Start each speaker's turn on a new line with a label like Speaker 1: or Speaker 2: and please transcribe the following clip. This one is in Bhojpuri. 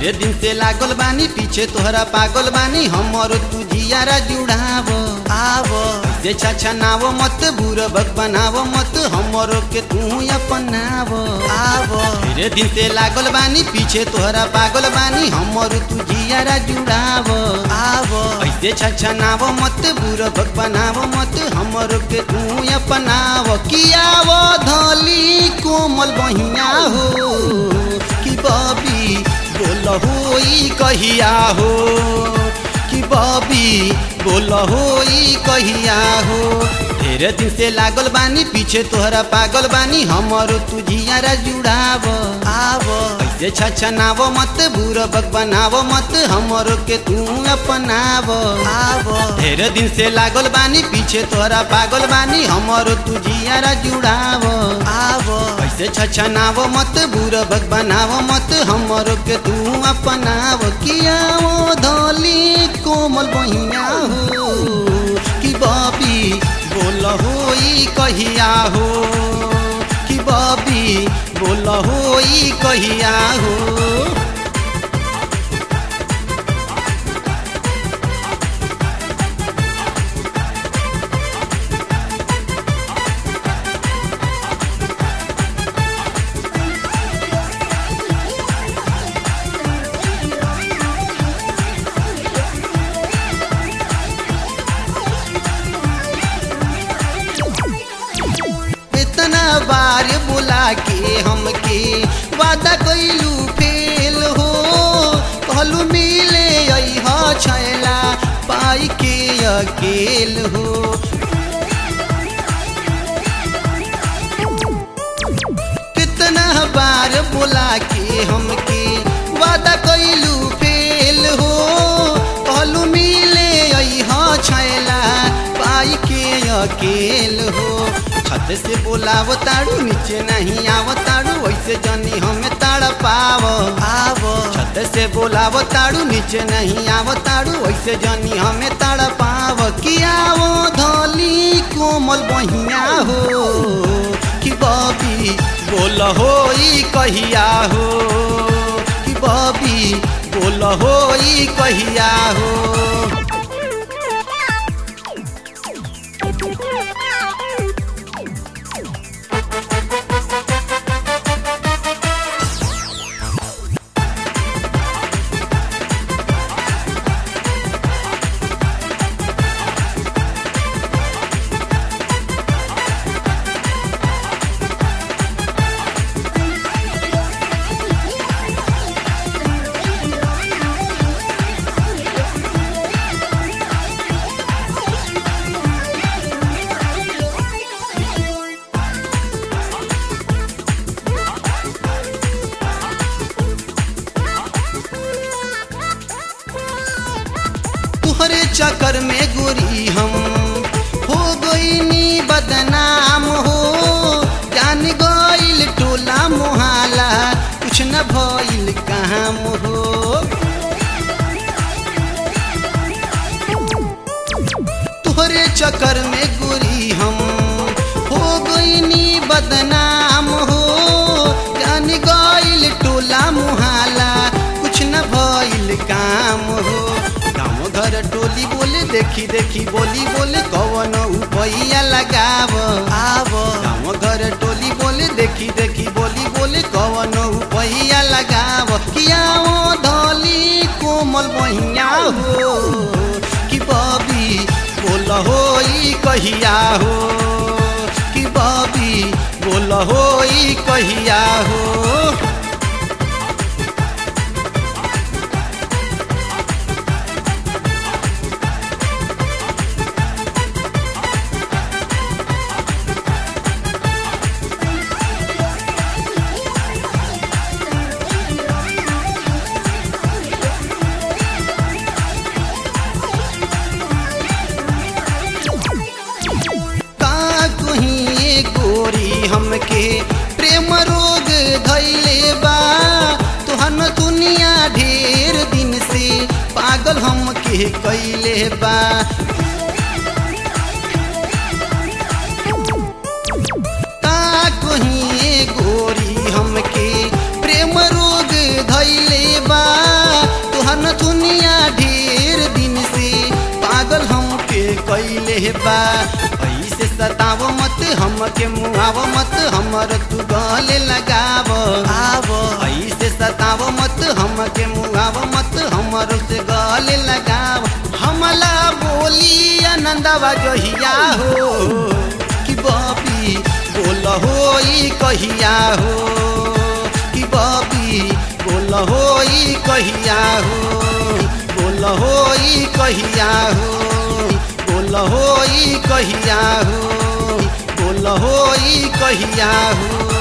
Speaker 1: ढेरे दिन से लागल बानी पीछे तोहरा पागल बानी हमर तू जियारा जुड़ाव आव जे छाछा नाव मत बुरबक बनाव मत हमर के तू अपनाव आव ढेरे दिन से लागल बानी पीछे तोहरा पागल बानी हमर तू जियारा जुड़ाव आव ऐसे छाछा नाव मत बुरबक बनाव मत हमर के तू अपनाव कियाव धली कोमल बहिया हो कि बबी बोल होई कहिया हो कि बबी बोल होई कहिया हो ढेरे दिन से लागल बानी पीछे तोहरा पागल बानी हमर तू जियारा जुड़ाव आव ऐसे छछनाव मत बुरबक बनाव मत हमर के तू अपनाव आव ढेरे दिन से लागल बानी पीछे तोहरा पागल बानी हमर तू जियारा जुड़ाव आव ऐसे छछनाव मत बुरबक बनाव मत हमर के तू अपनाव किया वो धली कोमल बहिया हो कि बबी बोल होई कहिया हो कि बबी बोल होई कहिया हो इतना बार बुला के हमके वादा कैलू फेल हो कहलू मिले अह छैला पाई के अकेल हो कितना बार बुला के हमके वादा कैलू फेल हो कहलू मिले अह छैला पाई के अकेल हो छत से बोलाव ताड़ू नीचे नहीं आव ताड़ू वैसे जनी हमें ताड़ पाव आव छत से बोलाव ताड़ू नीचे नहीं आव ताड़ू वैसे जनी हमें ताड़ पाव किया वो धली कोमल बहिया हो कि बबी बोल होई कहिया हो कि बबी बोल होई कहिया हो तुहरे चक्कर में गोरी हम हो गईनी बदनाम हो जान गईल टोला मोहाला कुछ न भइल काम हो तुहरे चक्कर में गोरी हम हो गईनी बदनाम हो जान गईल टोला मोहाला कुछ न भइल काम हो गाँव घर टोली बोले देखी देखी बोली बोले कवन उपैया लगाव आव गाँव घर टोली बोले देखी देखी बोली बोले कवन उपैया लगाव किया वो धली कोमल बहिया हो कि बबी बोल होई कहिया हो कि बबी बोल होई कहिया हो का कहीं गोरी हमके प्रेम रोग धैले बा तुहन दुनिया ढेर दिन से पागल हमके कैले बा का कहीं गोरी हमके प्रेम रोग धैले बा बा ऐसे सतावो मत हमके मुआवो मत हमर तू गले लगावो आवो ऐसे सतावो मत हमके मुआवो मत हमर से गले लगावो हमला बोली आनंदवा जहिया हो कि बबी बोल होई कहिया हो कि बबी बोल होई कहिया हो बोल होई कहिया हो बोल होई कहिया हो बोल होई कहिया हो